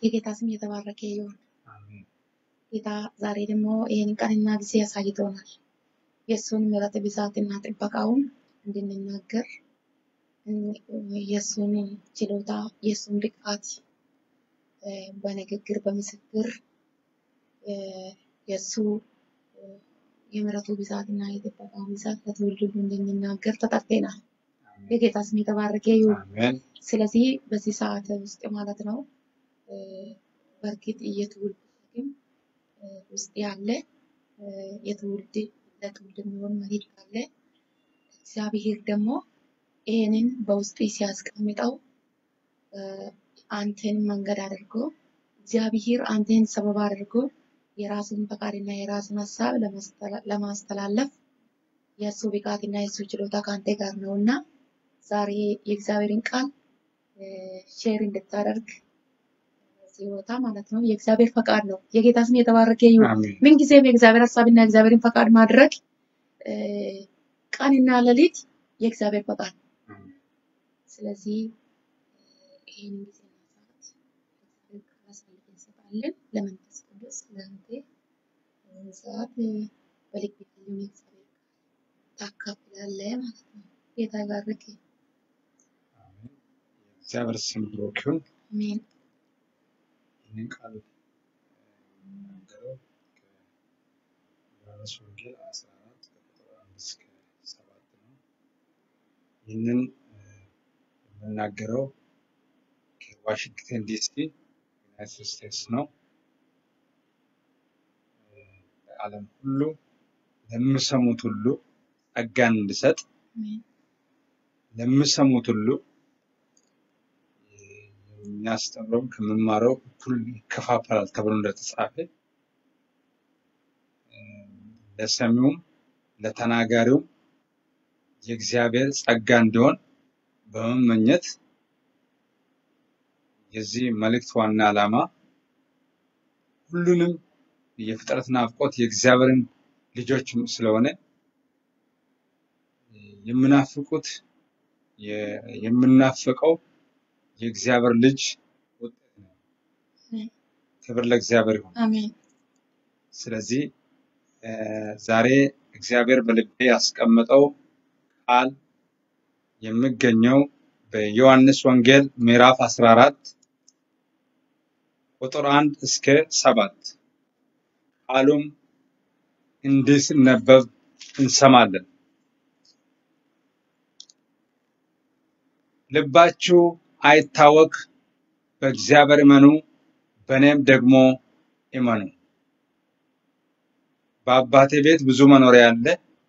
የጌታ ስም የተባረከ ይሁን። አሜን። ጌታ ዛሬ ደግሞ ይህን ቀንና ጊዜ ያሳይቶናል። የእሱን ምሕረት ብዛትና ጥበቃውን እንድንናገር የእሱን ችሎታ የእሱን ብቃት እ፣ በንግግር በምስክር እ፣ የእሱ እ፣ የምሕረቱ ብዛትና የጥበቃው ብዛት ለትውልድ ሁሉ እንድንናገር ተጠርተናል። አሜን። የጌታ ስም የተባረከ ይሁን። አሜን። ስለዚህ በዚህ ሰዓት ውስጥ ማለት ነው እ፣ በእርግጥ የትውልድ ሸክም እ፣ ውስጥ ያለ እ፣ የትውልድ ለትውልድ የሚሆን መልእክት አለ። እግዚአብሔር ደግሞ ይህንን በውስጥ ሲያስቀምጠው እ፣ አንተን መንገድ አድርጎ እግዚአብሔር አንተን ሰበብ አድርጎ የራሱን ፈቃድና የራሱን ሀሳብ ለማስተላ- ለማስተላለፍ የእሱ ብቃትና የእሱ ችሎታ ከአንተ ጋር ነው እና ዛሬ የእግዚአብሔርን ቃል እ፣ ሼር እንድታደርግ ሲወጣ ማለት ነው የእግዚአብሔር ፈቃድ ነው። የጌታ ስም የተባረከ ይሁን። አሜን። ምንጊዜም የእግዚአብሔር ሀሳብና የእግዚአብሔርን ፈቃድ ማድረግ እ፣ ቀንና ሌሊት የእግዚአብሔር ፈቃድ ነው። አሜን። ስለዚህ ይህን ጊዜና ሰዓት ለእግዚአብሔር ቃል አሳልፈን እንሰጣለን። ለመንፈስ ቅዱስ ለአንተ ይህን ሰዓት እ፣ በልብ ያለውን የእግዚአብሔር ቃል ታካፍላለህ ማለት ነው። ጌታ ይባርክ። አሜን። የእግዚአብሔር ስም ብሩክ ይሁን። አሜን። ይህንን ቃል የምናገረው ከዮሐንስ ወንጌል 14 ከቁጥር 1 እስከ 7 ነው። ይህንን እ፣ የምናገረው ከዋሽንግተን ዲሲ ዩናይትድ ስቴትስ ነው። እ፣ ለዓለም ሁሉ ለሚሰሙት ሁሉ ጸጋን እንዲሰጥ አሜን። ለሚሰሙት ሁሉ የሚያስተምረውም ከምማረው እኩል ይከፋፈላል ተብሎ እንደተጻፈ እ፣ ለሰሚውም ለተናጋሪውም የእግዚአብሔር ጸጋ እንዲሆን በመመኘት የዚህ መልእክት ዋና ዓላማ ሁሉንም የፍጥረት ናፍቆት የእግዚአብሔርን ልጆች ስለሆነ የምናፍቁት የ- የምናፍቀው የእግዚአብሔር ልጅ ውጤት ነው። አሜን። ክብር ለእግዚአብሔር ይሁን። አሜን። ስለዚህ እ፣ ዛሬ እግዚአብሔር በልቤ ያስቀመጠው ቃል የሚገኘው በዮሐንስ ወንጌል ምዕራፍ 14 ቁጥር 1 እስከ 7 ቃሉም እንዲህ ሲነበብ እንሰማለን። ልባችሁ አይታወክ፣ በእግዚአብሔር እመኑ፣ በእኔም ደግሞ እመኑ። በአባቴ ቤት ብዙ መኖሪያ አለ፣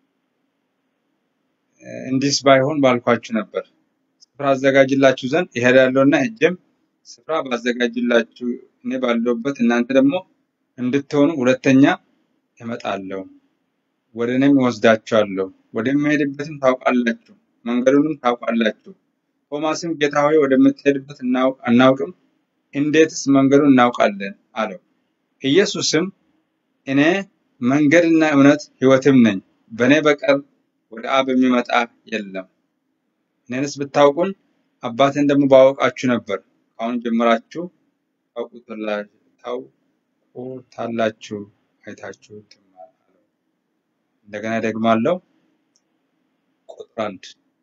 እ፣ እንዲህስ ባይሆን ባልኳችሁ ነበር። ስፍራ አዘጋጅላችሁ ዘንድ እሄዳለሁና ሄጄም ስፍራ ባዘጋጅላችሁ እኔ ባለሁበት እናንተ ደግሞ እንድትሆኑ ሁለተኛ እመጣለሁ፣ ወደ እኔም እወስዳችኋለሁ፣ ወደምሄድበትም ታውቃላችሁ፣ መንገዱንም ታውቃላችሁ። ቶማስም ጌታ ሆይ ወደምትሄድበት እናው- አናውቅም፣ እንዴትስ መንገዱን እናውቃለን አለው። ኢየሱስም እኔ መንገድና እውነት ሕይወትም ነኝ፣ በእኔ በቀር ወደ አብ የሚመጣ የለም። እኔንስ ብታውቁን አባቴን ደግሞ ባወቃችሁ ነበር። ከአሁን ጀምራችሁ ታውቁትላ- ታውቁታላችሁ፣ አይታችሁ ትማር አለው። እንደገና ደግማለሁ። ቁጥር አንድ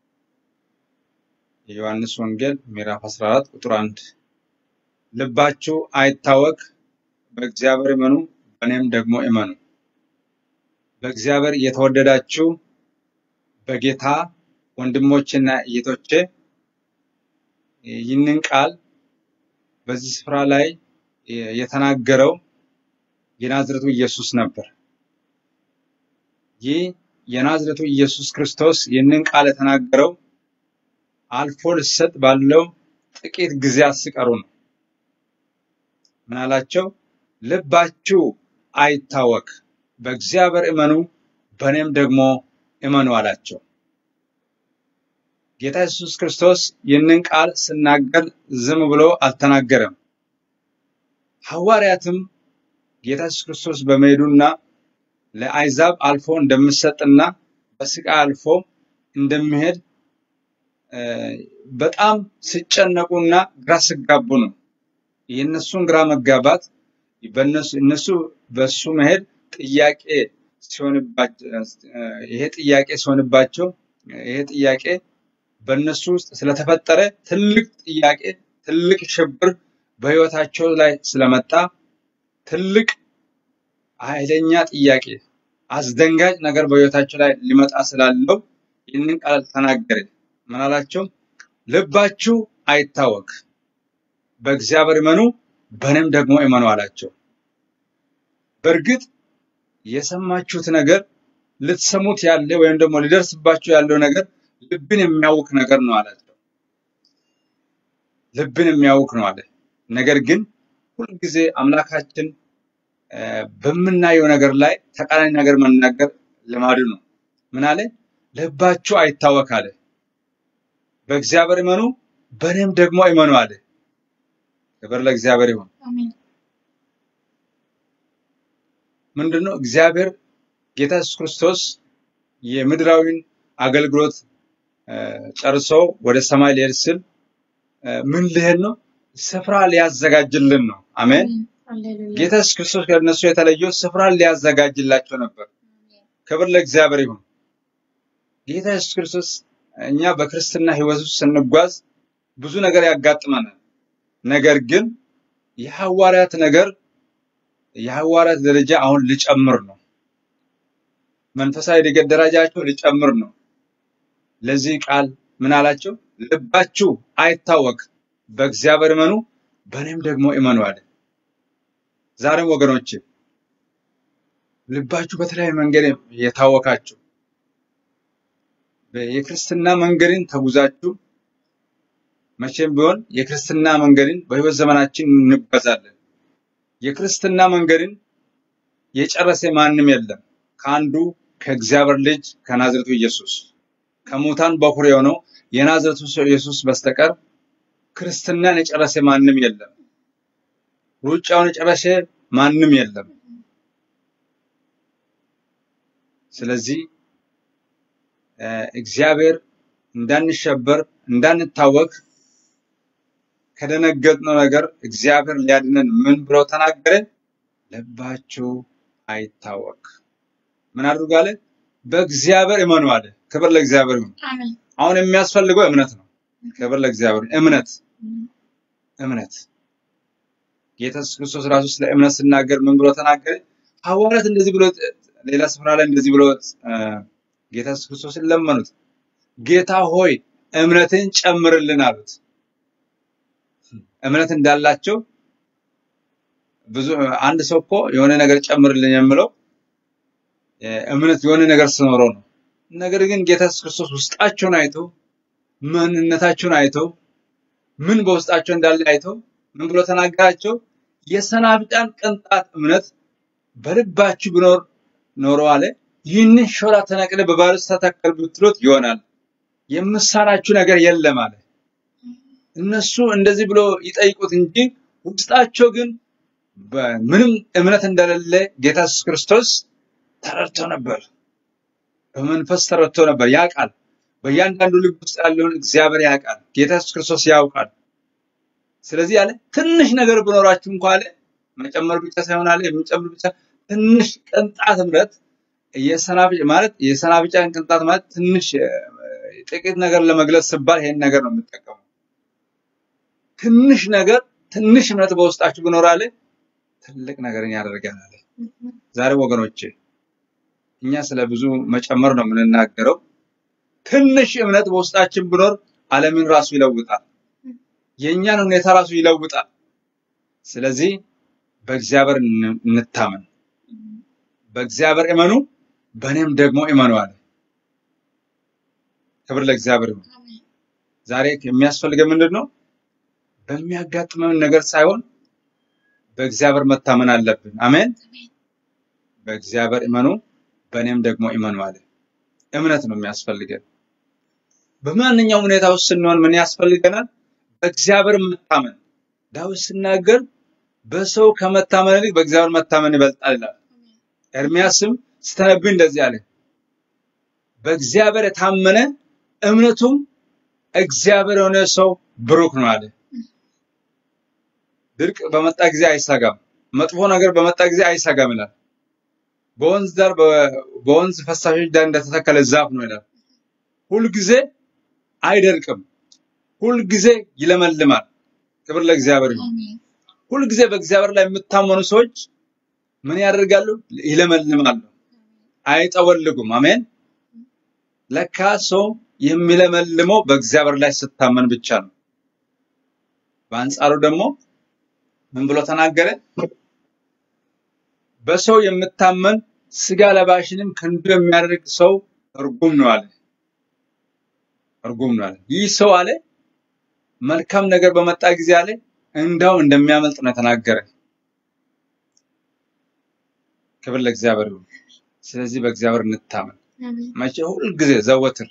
የዮሐንስ ወንጌል ምዕራፍ 14 ቁጥር 1 ልባችሁ አይታወክ፣ በእግዚአብሔር እመኑ፣ በእኔም ደግሞ እመኑ። በእግዚአብሔር የተወደዳችሁ በጌታ ወንድሞችና እህቶቼ ይህንን ቃል በዚህ ስፍራ ላይ የተናገረው የናዝሬቱ ኢየሱስ ነበር። ይህ የናዝሬቱ ኢየሱስ ክርስቶስ ይህንን ቃል የተናገረው አልፎ ሊሰጥ ባለው ጥቂት ጊዜያት ሲቀሩ ነው። ምን አላቸው? ልባችሁ አይታወክ፣ በእግዚአብሔር እመኑ፣ በእኔም ደግሞ እመኑ አላቸው። ጌታ ኢየሱስ ክርስቶስ ይህንን ቃል ሲናገር ዝም ብሎ አልተናገረም። ሐዋርያትም ጌታ ኢየሱስ ክርስቶስ በመሄዱና ለአሕዛብ አልፎ እንደሚሰጥና በስቃይ አልፎ እንደሚሄድ እ፣ በጣም ሲጨነቁና ግራ ሲጋቡ ነው የእነሱን ግራ መጋባት በእነሱ እነሱ በሱ መሄድ ጥያቄ ሲሆንባቸው ይሄ ጥያቄ ሲሆንባቸው ይሄ ጥያቄ በእነሱ ውስጥ ስለተፈጠረ ትልቅ ጥያቄ ትልቅ ሽብር በህይወታቸው ላይ ስለመጣ ትልቅ ኃይለኛ ጥያቄ አስደንጋጭ ነገር በህይወታቸው ላይ ሊመጣ ስላለው ይህንን ቃል ተናገረ። ምን አላቸው? ልባችሁ አይታወክ፣ በእግዚአብሔር እመኑ፣ በእኔም ደግሞ እመኑ አላቸው። በእርግጥ የሰማችሁት ነገር ልትሰሙት ያለ ወይም ደግሞ ሊደርስባችሁ ያለው ነገር ልብን የሚያውክ ነገር ነው አላቸው። ልብን የሚያውክ ነው አለ። ነገር ግን ሁልጊዜ አምላካችን እ፣ በምናየው ነገር ላይ ተቃራኒ ነገር መናገር ልማዱ ነው። ምን አለ? ልባችሁ አይታወክ አለ። በእግዚአብሔር እመኑ፣ በእኔም ደግሞ እመኑ አለ። ክብር ለእግዚአብሔር ይሁን። አሜን። ምንድነው እግዚአብሔር ጌታ ኢየሱስ ክርስቶስ የምድራዊን አገልግሎት እ፣ ጨርሶ ወደ ሰማይ ሊሄድ ሲል እ፣ ምን ሊሄድ ነው? ስፍራ ሊያዘጋጅልን ነው። አሜን። አሜን። ሃሌሉያ። ጌታ ኢየሱስ ክርስቶስ ከእነሱ የተለየው ስፍራን ሊያዘጋጅላቸው ነበር። ክብር ለእግዚአብሔር ይሁን። ጌታ ኢየሱስ ክርስቶስ እኛ በክርስትና ሕይወት ውስጥ ስንጓዝ ብዙ ነገር ያጋጥመናል። ነገር ግን የሐዋርያት ነገር የሐዋርያት ደረጃ አሁን ሊጨምር ነው። መንፈሳዊ እድገት ደረጃቸው ሊጨምር ነው። ለዚህ ቃል ምን አላቸው? ልባችሁ አይታወክ፣ በእግዚአብሔር እመኑ፣ በእኔም ደግሞ እመኑ አለ። ዛሬም ወገኖች ልባችሁ በተለያየ መንገድ የታወካችሁ የክርስትና መንገድን ተጉዛችሁ መቼም ቢሆን የክርስትና መንገድን በሕይወት ዘመናችን እንጓዛለን። የክርስትና መንገድን የጨረሰ ማንም የለም ከአንዱ ከእግዚአብሔር ልጅ ከናዝሬቱ ኢየሱስ ከሙታን በኩር የሆነው የናዝሬቱ ሰው ኢየሱስ በስተቀር ክርስትናን የጨረሰ ማንም የለም። ሩጫውን የጨረሰ ማንም የለም። ስለዚህ እ፣ እግዚአብሔር እንዳንሸበር እንዳንታወክ ከደነገጥነው ነገር እግዚአብሔር ሊያድነን ምን ብሎ ተናገረ? ልባችሁ አይታወክ። ምን አድርጉ አለ? በእግዚአብሔር እመኑ አለ። ክብር ለእግዚአብሔር ይሁን። አሜን። አሁን የሚያስፈልገው እምነት ነው። ክብር ለእግዚአብሔር። እምነት እምነት ጌታ ኢየሱስ ክርስቶስ ራሱ ስለ እምነት ሲናገር ምን ብሎ ተናገረ? ሐዋርያት እንደዚህ ብሎ ሌላ ስፍራ ላይ እንደዚህ ብሎ እ፣ ጌታ ኢየሱስ ክርስቶስን ለመኑት። ጌታ ሆይ እምነትን ጨምርልን አሉት። እምነት እንዳላቸው ብዙ አንድ ሰው እኮ የሆነ ነገር ጨምርልን የምለው እ፣ እምነት የሆነ ነገር ስኖረው ነው። ነገር ግን ጌታ ኢየሱስ ክርስቶስ ውስጣቸውን አይቶ ማንነታቸውን አይቶ ምን በውስጣቸው እንዳለ አይቶ ምን ብሎ ተናገራቸው? የሰናፍጫን ቅንጣት እምነት በልባችሁ ቢኖር ኖሮ አለ ይህንን ሾላ ተነቅለ በባሕር ውስጥ ተተከል ብትሉት ይሆናል፣ የምሳናችሁ ነገር የለም አለ። እነሱ እንደዚህ ብሎ ይጠይቁት እንጂ ውስጣቸው ግን ምንም እምነት እንደሌለ ጌታ ኢየሱስ ክርስቶስ ተረድቶ ነበር። በመንፈስ ተረድቶ ነበር። ያውቃል። በእያንዳንዱ ልብ ውስጥ ያለውን እግዚአብሔር ያውቃል። ጌታ ኢየሱስ ክርስቶስ ያውቃል። ስለዚህ አለ ትንሽ ነገር ብኖራችሁ እንኳ አለ መጨመር ብቻ ሳይሆን አለ የሚጨምር ብቻ ትንሽ ቅንጣት እምነት የሰናፍጭ ማለት የሰናፍጫን ቅንጣት ማለት ትንሽ እ፣ ጥቂት ነገር ለመግለጽ ሲባል ይሄን ነገር ነው የምጠቀመው። ትንሽ ነገር ትንሽ እምነት በውስጣችሁ ብኖር አለ ትልቅ ነገርን ያደርጋል አለ። ዛሬ ወገኖቼ እኛ ስለ ብዙ መጨመር ነው የምንናገረው። ትንሽ እምነት በውስጣችን ብኖር ዓለምን ራሱ ይለውጣል። የእኛን ሁኔታ ራሱ ይለውጣል። ስለዚህ በእግዚአብሔር እን- እንታመን፣ በእግዚአብሔር እመኑ፣ በእኔም ደግሞ እመኑ አለ። ክብር ለእግዚአብሔር ይሁን። አሜን። ዛሬ የሚያስፈልገን ምንድን ነው? በሚያጋጥመን ነገር ሳይሆን በእግዚአብሔር መታመን አለብን። አሜን። በእግዚአብሔር እመኑ፣ በእኔም ደግሞ እመኑ አለ። እምነት ነው የሚያስፈልገን። በማንኛውም ሁኔታ ውስጥ ስንሆን ምን ያስፈልገናል? በእግዚአብሔር መታመን። ዳዊት ሲናገር በሰው ከመታመን ይልቅ በእግዚአብሔር መታመን ይበልጣል ይላል። ኤርሚያስም ስተነብይ እንደዚህ አለ፣ በእግዚአብሔር የታመነ እምነቱም እግዚአብሔር የሆነ ሰው ብሩክ ነው አለ። ድርቅ በመጣ ጊዜ አይሰጋም፣ መጥፎ ነገር በመጣ ጊዜ አይሰጋም ይላል። በወንዝ ዳር በ- በወንዝ ፈሳሾች ዳር እንደተተከለ ዛፍ ነው ይላል። ሁልጊዜ አይደርቅም፣ ሁልጊዜ ይለመልማል። ክብር ለእግዚአብሔር ይሁን። አሜን ሁልጊዜ በእግዚአብሔር ላይ የምታመኑ ሰዎች ምን ያደርጋሉ? ይለመልማሉ፣ አይጠወልጉም። አሜን። ለካ ሰው የሚለመልመው በእግዚአብሔር ላይ ስታመን ብቻ ነው። በአንጻሩ ደግሞ ምን ብሎ ተናገረ? በሰው የምታመን ስጋ ለባሽንም ክንዱ የሚያደርግ ሰው እርጉም ነው አለ። እርጉም ነው አለ። ይህ ሰው አለ መልካም ነገር በመጣ ጊዜ አለ እንዳው እንደሚያመልጥ ነው የተናገረ። ክብር ለእግዚአብሔር ይሁን። ስለዚህ በእግዚአብሔር እንታመን። አሜን መቼ? ሁልጊዜ ዘወትር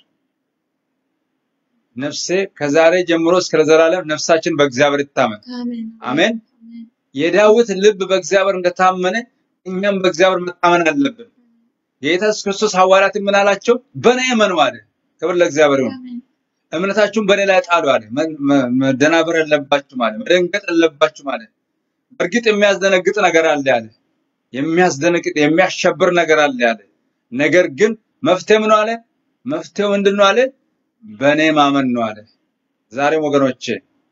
ነፍሴ ከዛሬ ጀምሮ እስከ ዘላለም ነፍሳችን በእግዚአብሔር ይታመን። አሜን አሜን። አሜን የዳዊት ልብ በእግዚአብሔር እንደታመነ እኛም በእግዚአብሔር መታመን አለብን። የጌታ ኢየሱስ ክርስቶስ ሐዋርያት ምን አላቸው? በእኔ እመኑ አለ። ክብር ለእግዚአብሔር ይሁን። አሜን እምነታችሁን በእኔ ላይ ጣሉ አለ። መ- መ- መደናበር የለባችሁም አለ። መደንገጥ የለባችሁም አለ። በእርግጥ የሚያስደነግጥ ነገር አለ አለ። የሚያስደነግጥ የሚያሸብር ነገር አለ አለ። ነገር ግን መፍትሄ ምን አለ? መፍትሄው ምንድን ነው አለ? በእኔ ማመን ነው አለ። ዛሬም ወገኖቼ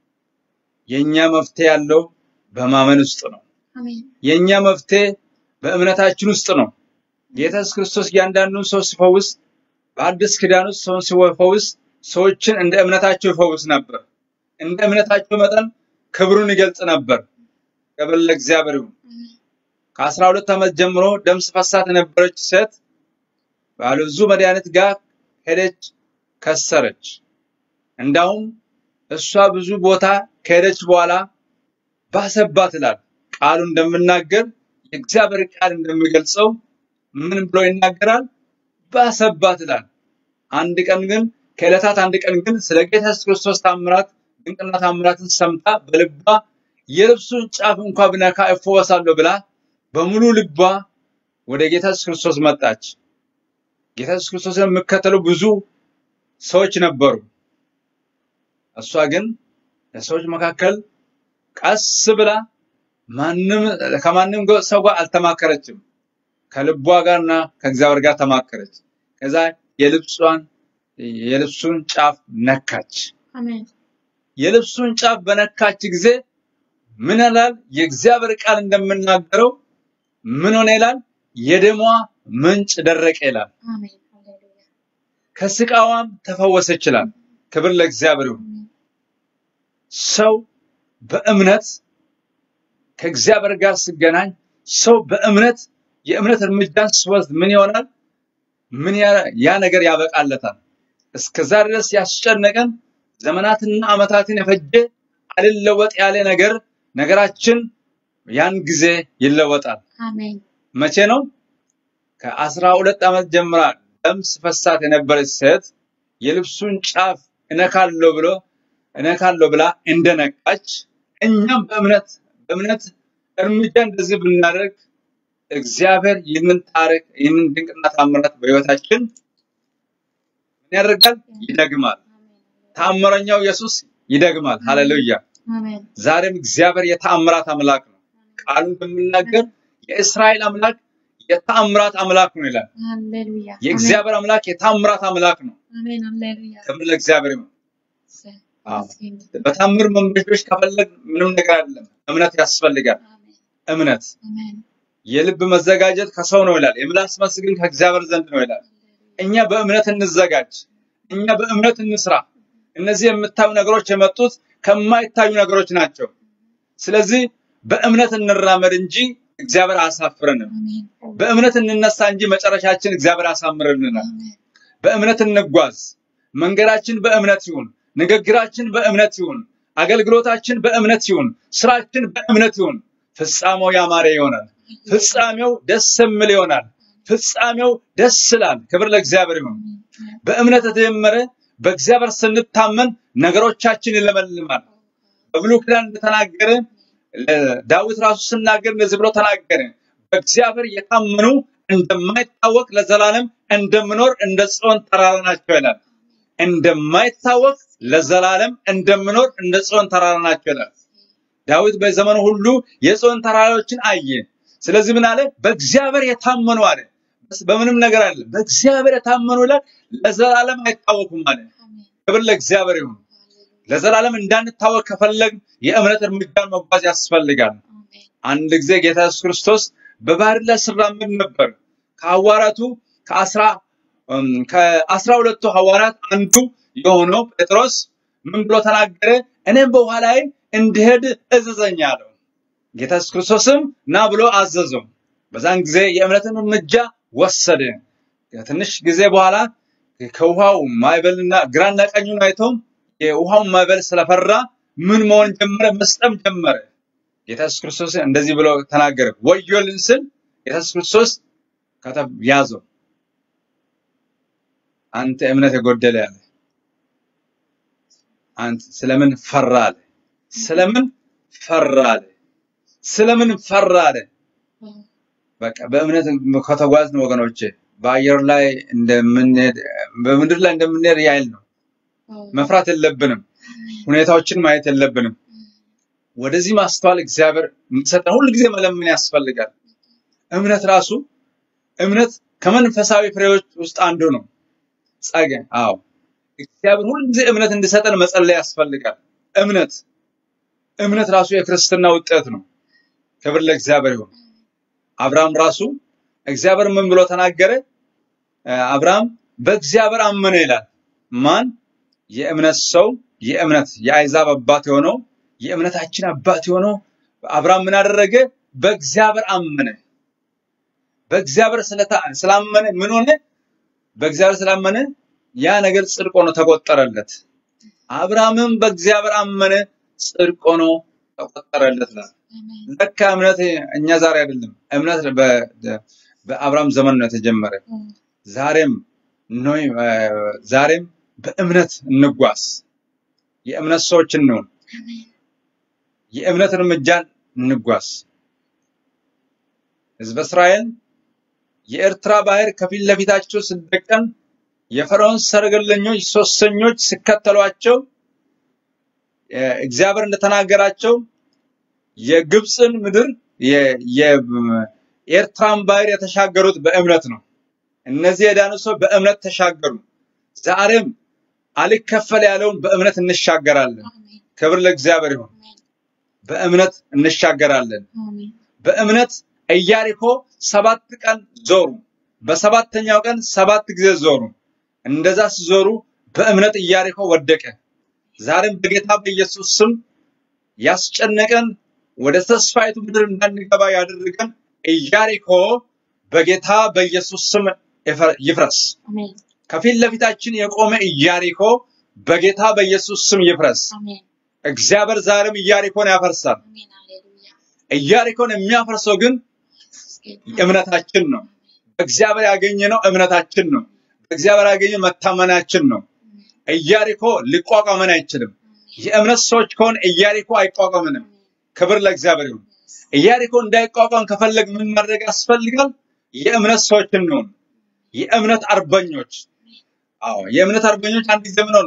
የኛ መፍትሄ ያለው በማመን ውስጥ ነው። አሜን የኛ መፍትሄ በእምነታችን ውስጥ ነው። ጌታ ኢየሱስ ክርስቶስ እያንዳንዱን ሰው ሲፈውስ በአዲስ ኪዳን ውስጥ ሰውን ሲፈውስ ሰዎችን እንደ እምነታቸው ይፈውስ ነበር። እንደ እምነታቸው መጠን ክብሩን ይገልጽ ነበር። ክብር ለእግዚአብሔር ይሁን። አሜን ከአስራ ሁለት ዓመት ጀምሮ ደም ሲፈሳት የነበረች ሴት ባለ ብዙ መድኃኒት ጋር ሄደች፣ ከሰረች። እንዳውም እሷ ብዙ ቦታ ከሄደች በኋላ ባሰባት ይላል ቃሉ እንደምናገር የእግዚአብሔር ቃል እንደሚገልጸው ምን ብሎ ይናገራል? ባሰባት ይላል። አንድ ቀን ግን ከዕለታት አንድ ቀን ግን ስለ ጌታ ኢየሱስ ክርስቶስ ታምራት ድንቅና ታምራትን ሰምታ በልቧ የልብሱን ጫፍ እንኳ ብነካ እፈወሳለሁ ብላ በሙሉ ልቧ ወደ ጌታ ኢየሱስ ክርስቶስ መጣች። ጌታ ኢየሱስ ክርስቶስን የሚከተሉ ብዙ ሰዎች ነበሩ። እሷ ግን ለሰዎች መካከል ቀስ ብላ ማንም ከማንም ገ- ሰው ጋር አልተማከረችም። ከልቧ ጋርና ከእግዚአብሔር ጋር ተማከረች። ከዛ የልብሷን የልብሱን ጫፍ ነካች። አሜን የልብሱን ጫፍ በነካች ጊዜ ምን ይላል? የእግዚአብሔር ቃል እንደምናገረው ምን ሆነ ይላል? የደሟ ምንጭ ደረቀ ይላል። አሜን ሃሌሉያ ከስቃዋም ተፈወሰች ይላል። ክብር ለእግዚአብሔር ይሁን። አሜን ሰው በእምነት ከእግዚአብሔር ጋር ሲገናኝ ሰው በእምነት የእምነት እርምጃን ሲወስድ ምን ይሆናል? ምን ያ- ያ ነገር ያበቃለታል። እስከዛ ድረስ ያስጨነቀን ዘመናትና ዓመታትን የፈጀ አልለወጥ ያለ ነገር ነገራችን ያን ጊዜ ይለወጣል። አሜን መቼ ነው? ከአስራ ሁለት ዓመት ጀምራ ደም ሲፈሳት የነበረች ሴት የልብሱን ጫፍ እነካለሁ ብሎ እነካለሁ ብላ እንደነቃች እኛም በእምነት በእምነት እርምጃ እንደዚህ ብናደርግ እግዚአብሔር ይህንን ታሪክ ይህንን ድንቅና ታምራት በሕይወታችን ምን ያደርጋል? ይደግማል። ተአምረኛው ኢየሱስ ይደግማል። ሃሌሉያ! አሜን ዛሬም እግዚአብሔር የተአምራት አምላክ ነው። ቃሉ እንደሚናገር የእስራኤል አምላክ የተአምራት አምላክ ነው ይላል። ሃሌሉያ የእግዚአብሔር አምላክ የተአምራት አምላክ ነው። አሜን ሃሌሉያ ክብር ለእግዚአብሔር ይሁን። አዎ። አሜን በታምር መንበሽበሽ ከፈለግ ምንም ነገር አይደለም። እምነት ያስፈልጋል። እምነት አሜን የልብ መዘጋጀት ከሰው ነው ይላል። የምላስ መልስ ግን ከእግዚአብሔር ዘንድ ነው ይላል። እኛ በእምነት እንዘጋጅ። እኛ በእምነት እንስራ። እነዚህ የምታዩ ነገሮች የመጡት ከማይታዩ ነገሮች ናቸው። ስለዚህ በእምነት እንራመድ እንጂ እግዚአብሔር አያሳፍረንም። አሜን በእምነት እንነሳ እንጂ መጨረሻችን እግዚአብሔር ያሳምርልናል። አሜን በእምነት እንጓዝ። መንገዳችን በእምነት ይሁን። ንግግራችን በእምነት ይሁን። አገልግሎታችን በእምነት ይሁን። ስራችን በእምነት ይሁን። ፍጻሜው ያማረ ይሆናል። ፍጻሜው ደስ የሚል ይሆናል። ፍጻሜው ደስ ይላል። ክብር ለእግዚአብሔር ይሁን። በእምነት የተጀመረ በእግዚአብሔር ስንታመን ነገሮቻችን ይለመልማል። በብሉይ ኪዳን እንደተናገረ ዳዊት ራሱ ስናገር እንደዚህ ብሎ ተናገረ። በእግዚአብሔር የታመኑ እንደማይታወቅ ለዘላለም እንደምኖር እንደ ጽዮን ተራራ ናቸው ይላል። እንደማይታወቅ ለዘላለም እንደምኖር እንደ ጽዮን ተራራ ናቸው ይላል። ዳዊት በዘመኑ ሁሉ የጽዮን ተራራዎችን አየ። ስለዚህ ምን አለ? በእግዚአብሔር የታመኑ አለ። በምንም ነገር አለ በእግዚአብሔር የታመኑ ይላል ለዘላለም አይታወኩም አለ። አሜን ክብር ለእግዚአብሔር ይሁን። ሃሌሉያ ለዘላለም እንዳንታወቅ ከፈለግ የእምነት እርምጃን መጓዝ ያስፈልጋል። አሜን አንድ ጊዜ ጌታ ኢየሱስ ክርስቶስ በባህር ላይ ሲራመድ ነበር። ከሐዋርያቱ ከአስራ እም፣ ከአስራ ሁለቱ ሐዋርያት አንዱ የሆነው ጴጥሮስ ምን ብሎ ተናገረ? እኔም በውሃ ላይ እንድሄድ እዘዘኝ አለው። ጌታ ኢየሱስ ክርስቶስም ና ብሎ አዘዘው። በዛን ጊዜ የእምነትን እርምጃ ወሰደ። ከትንሽ ጊዜ በኋላ ከውሃው ማዕበልና ግራና ቀኙን አይቶ የውሃውን ማዕበል ስለፈራ ምን መሆን ጀመረ? መስጠም ጀመረ። ጌታ ኢየሱስ ክርስቶስ እንደዚህ ብሎ ተናገረ። ወዮልን ስል ጌታ ኢየሱስ ክርስቶስ ከተብ ያዘው። አንተ እምነት የጎደለ ያለ አንተ ስለምን ፈራ አለ። ስለምን ፈራ አለ። ስለምን ፈራ አለ። አዎ በቃ በእምነት ከተጓዝን ወገኖቼ በአየር ላይ እንደምንሄድ በምድር ላይ እንደምንሄድ ያህል ነው። አዎ መፍራት የለብንም። ሁኔታዎችን ማየት የለብንም። ወደዚህ ማስተዋል እግዚአብሔር እንዲሰጠን ሁል ጊዜ መለመን ያስፈልጋል። እምነት ራሱ እምነት ከመንፈሳዊ ፍሬዎች ውስጥ አንዱ ነው። ጸጋ አዎ እግዚአብሔር ሁል ጊዜ እምነት እንዲሰጠን መጸለይ ያስፈልጋል። እምነት እምነት ራሱ የክርስትና ውጤት ነው። ክብር ለእግዚአብሔር ይሁን። አብርሃም ራሱ እግዚአብሔር ምን ብሎ ተናገረ? እ፣ አብርሃም በእግዚአብሔር አመነ ይላል። ማን? የእምነት ሰው የእምነት የአይዛብ አባት የሆነው የእምነታችን አባት የሆነው አብርሃም ምን አደረገ? በእግዚአብሔር አመነ። በእግዚአብሔር ስለታ- ስላመነ ምን ሆነ? በእግዚአብሔር ስላመነ ያ ነገር ጽድቅ ሆኖ ተቆጠረለት። አብርሃምም በእግዚአብሔር አመነ፣ ጽድቅ ሆኖ ተቆጠረለት ይላል። አሜን ለካ እምነት እኛ ዛሬ አይደለም። እምነት በ- በአብርሃም ዘመን ነው የተጀመረ። አዎ ዛሬም ነው ዛሬም በእምነት እንጓዝ። የእምነት ሰዎች እንሁን። አሜን የእምነት እርምጃን እንጓዝ። ሕዝበ እስራኤል የኤርትራ ባህር ከፊት ለፊታቸው ሲደቀን የፈርዖን ሰረገለኞች ሶስተኞች ሲከተሏቸው እ፣ እግዚአብሔር እንደተናገራቸው የግብፅን ምድር የ- የ- የኤርትራን ባህር የተሻገሩት በእምነት ነው። እነዚህ የዳኑ ሰው በእምነት ተሻገሩ። ዛሬም አልከፈል ያለውን በእምነት እንሻገራለን። አሜን ክብር ለእግዚአብሔር ይሁን። አሜን በእምነት እንሻገራለን። አሜን በእምነት ኢያሪኮ ሰባት ቀን ዞሩ። በሰባተኛው ቀን ሰባት ጊዜ ዞሩ። እንደዛ ሲዞሩ በእምነት ኢያሪኮ ወደቀ። ዛሬም በጌታ በኢየሱስ ስም ያስጨነቀን ወደ ተስፋይቱ ምድር እንዳንገባ ያደረገን ኢያሪኮ በጌታ በኢየሱስ ስም ይፈ- ይፍረስ። አሜን ከፊት ለፊታችን የቆመ ኢያሪኮ በጌታ በኢየሱስ ስም ይፍረስ። አሜን እግዚአብሔር ዛሬም ኢያሪኮን ያፈርሳል። አሜን ሃሌሉያ ኢያሪኮን የሚያፈርሰው ግን ጌታ እምነታችን ነው። በእግዚአብሔር ያገኘነው እምነታችን ነው። በእግዚአብሔር ያገኘነው መታመናችን ነው። ኢያሪኮ ሊቋቋመን አይችልም። የእምነት ሰዎች ከሆን ኢያሪኮ አይቋቋምንም። ክብር ለእግዚአብሔር ይሁን። ኢያሪኮ እንዳይቋቋም ከፈለግ ምን ማድረግ ያስፈልጋል? የእምነት ሰዎች እንሆን። የእምነት አርበኞች። አዎ የእምነት አርበኞች አንድ ጊዜ ምን ሆኑ?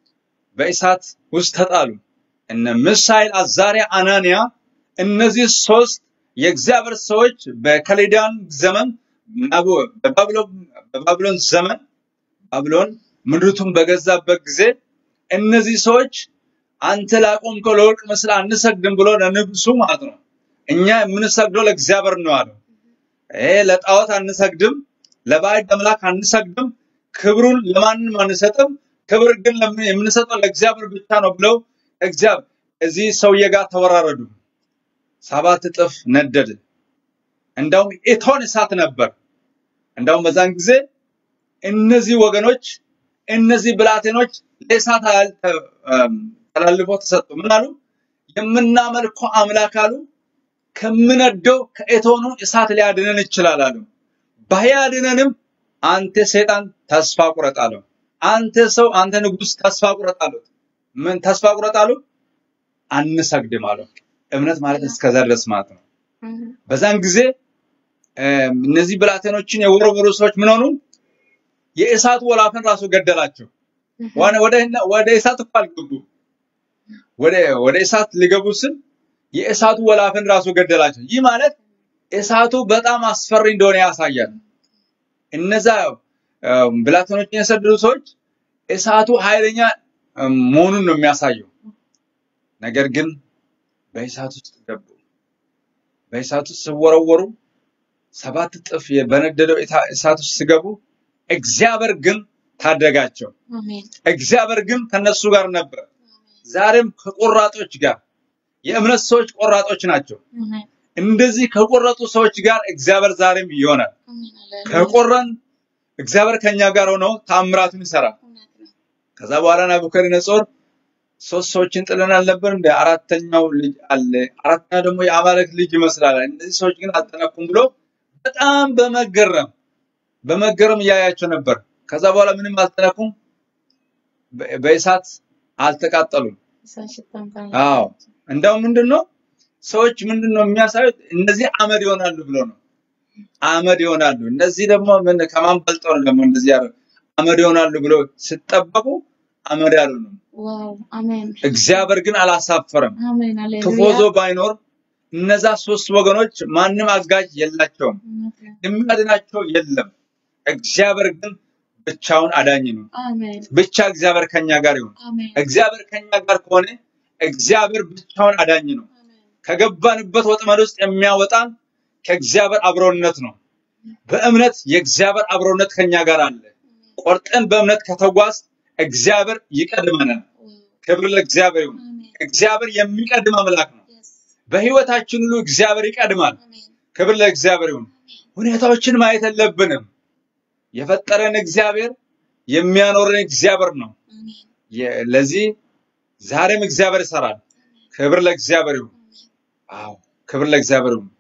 በእሳት ውስጥ ተጣሉ። እነ ምሳኤል፣ አዛሪያ፣ አናንያ እነዚህ ሶስት የእግዚአብሔር ሰዎች በከሌዳን ዘመን ናቡ- በባቢሎን በባቢሎን ዘመን ባቢሎን ምድሪቱን በገዛበት ጊዜ እነዚህ ሰዎች አንተ ላቆምከው ለወርቅ ምስል አንሰግድም ብሎ ለንጉሱ ማለት ነው። እኛ የምንሰግደው ለእግዚአብሔር ነው አለው። ይሄ ለጣዖት አንሰግድም፣ ለባዕድ አምላክ አንሰግድም፣ ክብሩን ለማንም አንሰጥም፣ ክብር ግን ለምን የምንሰጠው ለእግዚአብሔር ብቻ ነው ብለው እግዚአብሔር እዚህ ሰውዬ ጋር ተወራረዱ። ሰባት እጥፍ ነደደ። እንዳውም እቶን እሳት ነበር። እንዳውም በዛን ጊዜ እነዚህ ወገኖች እነዚህ ብላቴኖች ለእሳት ኃይል ተ- እም፣ ተላልፎ ተሰጡ። ምን አሉ? የምናመልከው አምላክ አሉ ከምነደው ከእቶኑ እሳት ሊያድነን ይችላል አሉ። ባያድነንም አንተ ሰይጣን ተስፋ ቁረጥ አለው። አንተ ሰው፣ አንተ ንጉሥ ተስፋ ቁረጥ አሉት። ምን ተስፋ ቁረጥ አሉ? አንሰግድም አለው። እምነት ማለት እስከዛ ድረስ ማለት ነው። በዛን ጊዜ እም፣ እነዚህ ብላቴኖችን የወረወሩ ሰዎች ምን ሆኑ? የእሳት ወላፈን ራሱ ገደላቸው። ዋና- ወደ ወደ እሳት እኮ አልገቡ። ወደ ወደ እሳት ሊገቡ ስል የእሳቱ ወላፈን ራሱ ገደላቸው። ይህ ማለት እሳቱ በጣም አስፈሪ እንደሆነ ያሳያል። እነዛ እም፣ ብላቴኖችን የሰደዱ ሰዎች እሳቱ ኃይለኛ እም፣ መሆኑን ነው የሚያሳየው። ነገር ግን በእሳት ውስጥ ገቡ። በእሳት ውስጥ ሲወረወሩ ሰባት እጥፍ በነደደው እታ- እሳት ውስጥ ሲገቡ እግዚአብሔር ግን ታደጋቸው። አሜን እግዚአብሔር ግን ከነሱ ጋር ነበር። ዛሬም ከቆራጦች ጋር የእምነት ሰዎች ቆራጦች ናቸው። አሜን እንደዚህ ከቆረጡ ሰዎች ጋር እግዚአብሔር ዛሬም ይሆናል። አሜን ሃሌሉያ ከቆረን እግዚአብሔር ከኛ ጋር ሆኖ ታምራቱን ይሰራል። እውነት ነው ከዛ በኋላ ናቡከደነጾር ሶስት ሰዎችን ጥለን አልነበር እንደ አራተኛው ልጅ አለ አራተኛው ደግሞ የአማልክት ልጅ ይመስላል እነዚህ ሰዎች ግን አልተነኩም ብሎ በጣም በመገረም በመገረም እያያቸው ነበር ከዛ በኋላ ምንም አልተነኩም በ- በእሳት አልተቃጠሉም እሳት ሽታ እንኳን አዎ አልነበራቸውም። እንደው ምንድነው ሰዎች ምንድነው የሚያሳዩት እነዚህ አመድ ይሆናሉ ብሎ ነው አመድ ይሆናሉ እነዚህ ደግሞ ምን ከማን በልጠው ነው ደግሞ እንደዚህ ያደረጉ አመድ ይሆናሉ ብሎ ሲጠበቁ አመድ ያልሆኑም ዋው አሜን እግዚአብሔር ግን አላሳፈረም። አሜን ሃሌሉያ ትፎዞ ባይኖር እነዛ ሶስት ወገኖች ማንም አጋዥ የላቸውም፣ እውነት ነው የሚያድናቸው የለም። እግዚአብሔር ግን ብቻውን አዳኝ ነው። አሜን ብቻ እግዚአብሔር ከኛ ጋር ይሁን። አሜን እግዚአብሔር ከኛ ጋር ከሆነ እግዚአብሔር ብቻውን አዳኝ ነው። አሜን ከገባንበት ወጥመድ ውስጥ የሚያወጣን ከእግዚአብሔር አብሮነት ነው። በእምነት የእግዚአብሔር አብሮነት ከኛ ጋር አለ። ቆርጠን በእምነት ከተጓዝ እግዚአብሔር ይቀድመናል። ዋው ክብር ለእግዚአብሔር ይሁን። አሜን እግዚአብሔር የሚቀድም አምላክ ነው። የስ በህይወታችን ሁሉ እግዚአብሔር ይቀድማል። አሜን ክብር ለእግዚአብሔር ይሁን። ሁኔታዎችን ማየት የለብንም። የፈጠረን እግዚአብሔር የሚያኖረን እግዚአብሔር ነው። አሜን የ- ለዚህ ዛሬም እግዚአብሔር ይሰራል። ክብር ለእግዚአብሔር ይሁን። አዎ ክብር ለእግዚአብሔር ይሁን።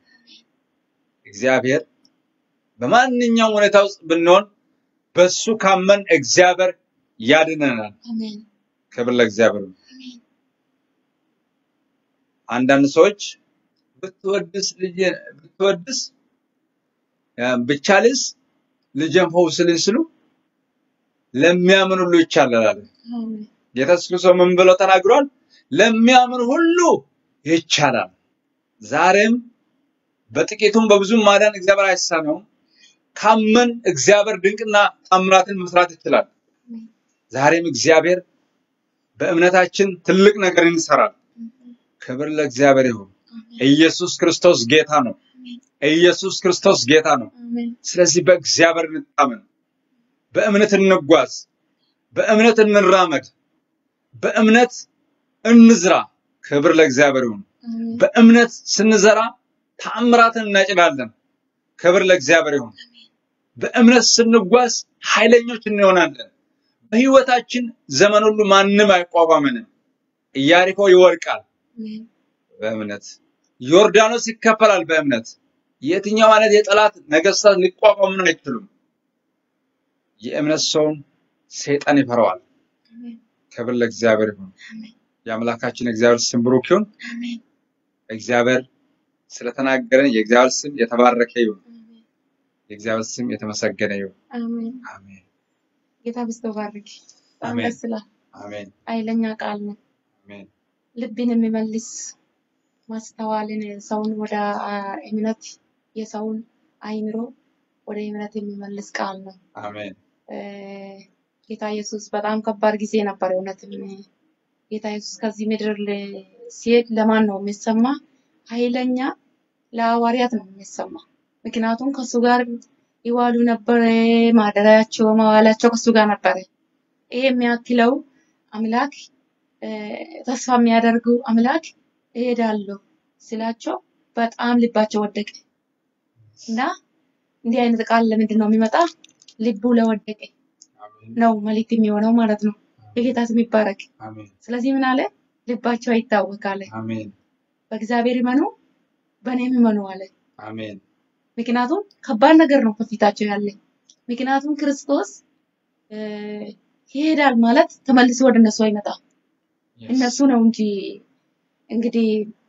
እግዚአብሔር በማንኛውም ሁኔታ ውስጥ ብንሆን በሱ ካመን እግዚአብሔር ያድነናል። አሜን ክብር ለእግዚአብሔር ይሁን። አሜን አንዳንድ ሰዎች ብትወድስ ልጅ ብትወድስ እ፣ ብቻልስ ልጄን ፈውስልኝ ስሉ ለሚያምን ሁሉ ይቻላል አለ። አሜን ጌታ ኢየሱስ ክርስቶስ ምን ብሎ ተናግሯል? ለሚያምን ሁሉ ይቻላል። ዛሬም በጥቂቱም በብዙም ማዳን እግዚአብሔር አይሳነውም። ካመን እግዚአብሔር ድንቅና ታምራትን መስራት ይችላል። አሜን ዛሬም እግዚአብሔር በእምነታችን ትልቅ ነገር ይሰራል። ክብር ለእግዚአብሔር ይሁን። አሜን ኢየሱስ ክርስቶስ ጌታ ነው። ኢየሱስ ክርስቶስ ጌታ ነው። አሜን ስለዚህ በእግዚአብሔር እንታመን፣ በእምነት እንጓዝ፣ በእምነት እንራመድ፣ በእምነት እንዝራ። ክብር ለእግዚአብሔር ይሁን። አሜን በእምነት ስንዘራ ተአምራትን እናጭዳለን። ክብር ለእግዚአብሔር ይሁን። በእምነት ስንጓዝ ኃይለኞች እንሆናለን። በህይወታችን ዘመን ሁሉ ማንም አይቋቋመንም። ኢያሪኮ ይወድቃል አሜን በእምነት ዮርዳኖስ ይከፈላል በእምነት የትኛው አይነት የጠላት ነገስታት ሊቋቋሙን አይችሉም። የእምነት ሰውን ሰይጣን ይፈራዋል። አሜን ክብር ለእግዚአብሔር ይሁን። አሜን የአምላካችን እግዚአብሔር ስም ብሩክ ይሁን። አሜን እግዚአብሔር ስለተናገረን የእግዚአብሔር ስም የተባረከ ይሁን። አሜን የእግዚአብሔር ስም የተመሰገነ ይሁን። አሜን አሜን ጌታ ብስቶ ባርክ በጣም አሜን ደስ ይላል አሜን ኃይለኛ ቃል ነው አሜን ልብን የሚመልስ ማስተዋልን ሰውን ወደ አ, እምነት የሰውን አይምሮ ወደ እምነት የሚመልስ ቃል ነው አሜን እ፣ ጌታ ኢየሱስ በጣም ከባድ ጊዜ ነበር እውነትም ጌታ ኢየሱስ ከዚህ ምድር ል- ሲሄድ ለማን ነው የሚሰማ ኃይለኛ ለሐዋርያት ነው የሚሰማ ምክንያቱም ከሱ ጋር ይዋሉ ነበረ ማደሪያቸው መዋላቸው ከሱ ጋር ነበረ ይሄ የሚያክለው አምላክ እ፣ ተስፋ የሚያደርጉ አምላክ እሄዳለሁ ስላቸው በጣም ልባቸው ወደቀ እና እንዲህ አይነት ቃል ለምንድን ነው የሚመጣ ልቡ ለወደቀ አሜን ነው መልእክት የሚሆነው ማለት ነው የጌታ ስም ይባረክ አሜን ስለዚህ ምን አለ ልባቸው አይታወክ አለ አሜን በእግዚአብሔር ይመኑ በእኔም ይመኑ አለ አሜን ምክንያቱም ከባድ ነገር ነው ከፊታቸው ያለ ምክንያቱም ክርስቶስ እ፣ ይሄዳል ማለት ተመልሶ ወደ እነሱ አይመጣም Yes. እነሱ ነው እንጂ እንግዲህ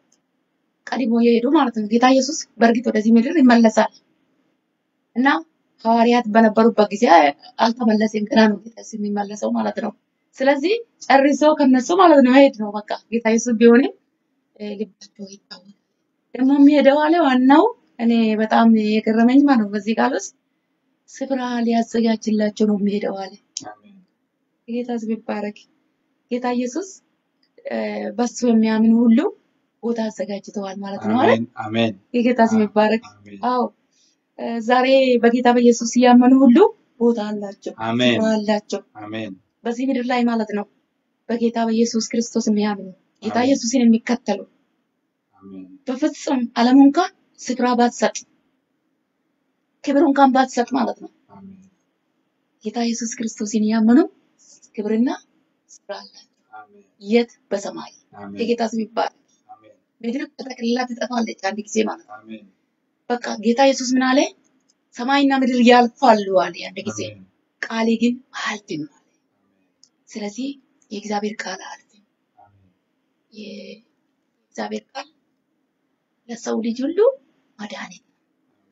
ቀድሞ የሄዱ ማለት ነው ጌታ ኢየሱስ በእርግጥ ወደዚህ ምድር ይመለሳል እና ሐዋርያት በነበሩበት ጊዜ አልተመለሰም ገና ነው ጌታ ኢየሱስ የሚመለሰው ማለት ነው ስለዚህ ጨርሶ ከነሱ ማለት ነው መሄድ ነው በቃ ጌታ ኢየሱስ ቢሆንም እ፣ ልባቸው ይታወቃል። ደግሞ የሚሄደው አለ ዋናው እኔ በጣም የገረመኝ ማለት ነው በዚህ ቃል ውስጥ ስፍራ ሊያዘጋጅላቸው ነው የሚሄደው አለ። አሜን ጌታ ስም ይባረክ። ጌታ ኢየሱስ እ፣ በሱ የሚያምን ሁሉ ቦታ አዘጋጅተዋል ማለት ነው አለ። አሜን አሜን የጌታ ስም ይባረክ። አሜን አዎ እ፣ ዛሬ በጌታ በኢየሱስ ያመኑ ሁሉ ቦታ አላቸው፣ አሜን ስፍራ አላቸው አሜን በዚህ ምድር ላይ ማለት ነው። በጌታ በኢየሱስ ክርስቶስ የሚያምኑ ጌታ አሜን ኢየሱስን የሚከተሉ አሜን በፍጹም ዓለሙ እንኳን ስፍራ ባትሰጥ ክብር እንኳን ባትሰጥ ማለት ነው። አሜን ጌታ ኢየሱስ ክርስቶስን ያመኑ ክብርና ስፍራ አላቸው። አሜን የት? በሰማይ። አሜን የጌታ ስም ይባረክ። አሜን ምድር ተጠቅልላ ትጠፋለች አንድ ጊዜ ማለት ነው። አሜን በቃ ጌታ ኢየሱስ ምን አለ? ሰማይና ምድር ያልፋሉ አለ አንድ ጊዜ፣ አሜን ቃሌ ግን አያልፍም አለ። ስለዚህ የእግዚአብሔር ቃል አያልፍም። አሜን የእግዚአብሔር ቃል ለሰው ልጅ ሁሉ መድኃኒት ነው።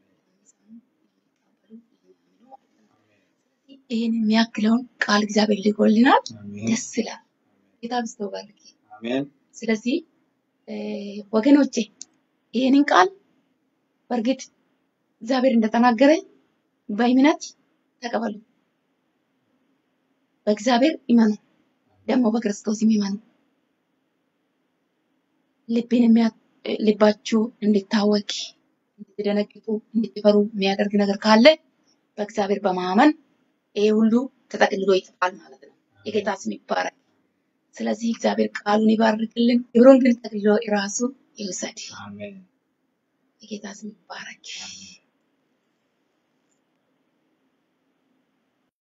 ይህን የሚያክለውን ቃል እግዚአብሔር ልኮልናል። አሜን ደስ ይላል። ጌታ ብስቶ ባርክ። አሜን ስለዚህ እ፣ ወገኖቼ ይህንን ቃል በእርግጥ እግዚአብሔር እንደተናገረ በእምነት ተቀበሉ። በእግዚአብሔር ይመኑ፣ ደግሞ በክርስቶስም ይመኑ። ልብን የሚያ ልባችሁ እንዲታወክ፣ እንድትደነግጡ፣ እንድትፈሩ የሚያደርግ ነገር ካለ በእግዚአብሔር በማመን ይሄ ሁሉ ተጠቅልሎ ይጠፋል ማለት ነው። የጌታ ስም ይባረክ። ስለዚህ እግዚአብሔር ቃሉን ይባርክልን፣ ክብሩን ግን ጠቅልሎ ራሱ ይውሰድ። አሜን የጌታ ስም ይባረክ። አሜን